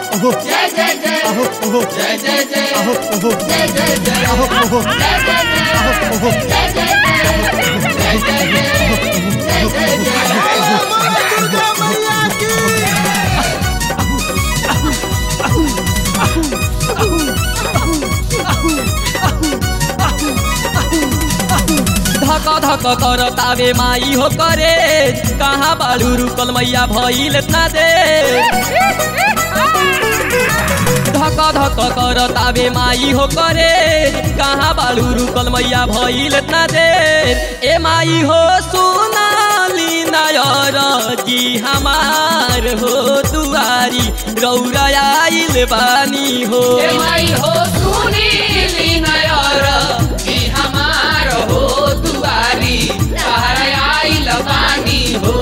जय जय जय जय जय जय जय जय जय जय धक धक कर तावे माई हो करे कहाँ बाड़ू रुकल मैया भइल इतना दे धक धक कर तावे माई हो करे कहाँ बाड़ू रुकल मैया भइल इतना दे ए माई हो सुनाली नायर जी हमार हो दुआरी रौरा आइल बानी हो ए माई हो सुनीली नयर कि हमार हो दुआरी तहरा आइल बानी हो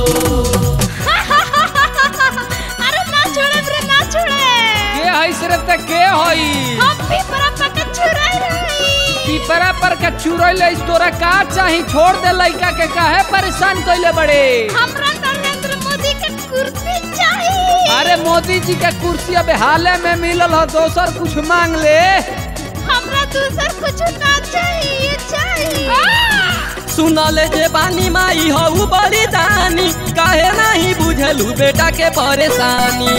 अरे ना छोड़े रे ना छोड़े के हई सिर्फ त के हई हम भी बड़ा पका छुराई रही पिपरा पर के चुरैले तोरा का चाही छोड़ दे लइका के काहे परेशान कइले बड़े हमरा नरेंद्र मोदी के कुर्सी चाहिए अरे मोदी जी के कुर्सी अब हाले में मिलल ह दोसर कुछ मांग ले हमरा दूसर कुछ ना चाहिए चाहिए सुनले जे बानी माई हऊ बड़ी दानी काहे नहीं बुझलू बेटा के परेशानी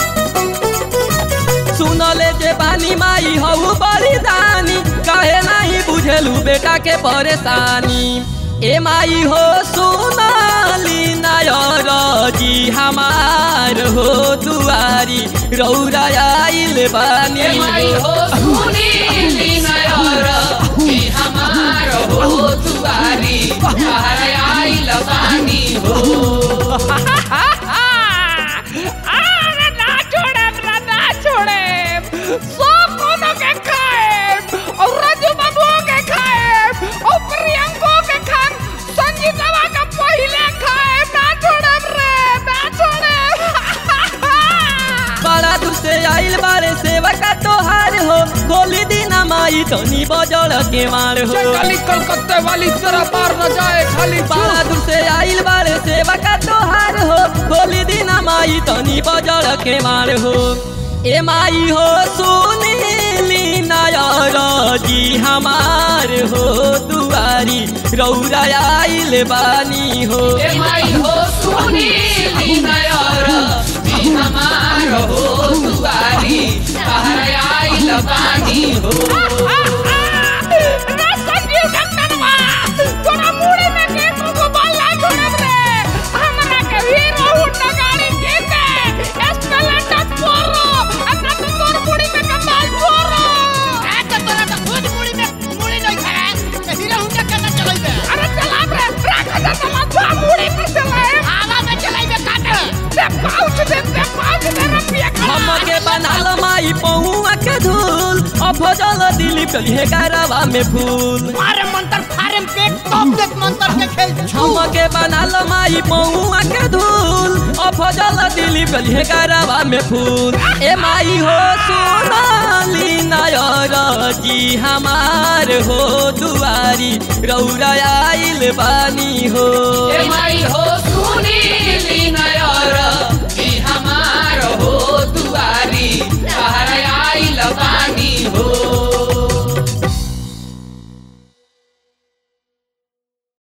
सुनले जे बानी माई हऊ बड़ी दानी काहे नहीं बुझलू बेटा के परेशानी ए माई हो सुनाली नायर जी हमार हो दुआरी रौरा आइल बानी ए माई हो सुनीली नयर कि हमार हो दुआरी तहरा आइल बानी हो अरे ना छोड़े ना ना छोड़े सब कोनो के खाए और राजू बाबू के खाए और प्रियंको के खाए संगीतवा का पहले खाए ना छोड़े रे ना छोड़े बड़ा दूर से आइल बारे सेवा का तोहार हो खोली दीना माई तनी बजड़ के मार हो खाली कलकत्ते वाली तरह पार न जाए खाली बड़ा दूर से आइल बारे सेवा का तोहार हो खोली दीना माई तनी बजड़ के मार हो ए माई हो सुनीली नायर जी हमार हो दुआरी रौरा आइल बानी हो ए माई हो सुनीली नयर कि हमार हो दुआरी तहरा आइल बानी हो ना संजीव डॉक्टरवा तोरा मुड़ी में के को बल्ला छोड़ब रे हमरा के हीरो हुंडा गाड़ी के दे एस्पेलेंडर पोरो अपना तो तोर मुड़ी में के बाल छोरो आ तो तोरा तो खुद मुड़ी में मुड़ी नहीं खड़ा ते हीरो हुंडा केना चलैबे अरे चला रे राख जा चला जा मुड़ी पर चलाए हवा में चलाइबे काटे दे पाउच दे दे पाउच दे रुपया हमके बनाल माई पहुआ के धूल अफजल दिली कलिहे गारवा में फूल मारे मंत्र फारम पे टॉप देख मंत्र के खेल हमके बनाल माई पहुआ के धूल अफजल दिली कलिहे गारवा में फूल ए माई हो सोनाली नायर जी हमार हो दुआरी रौरा आइल बानी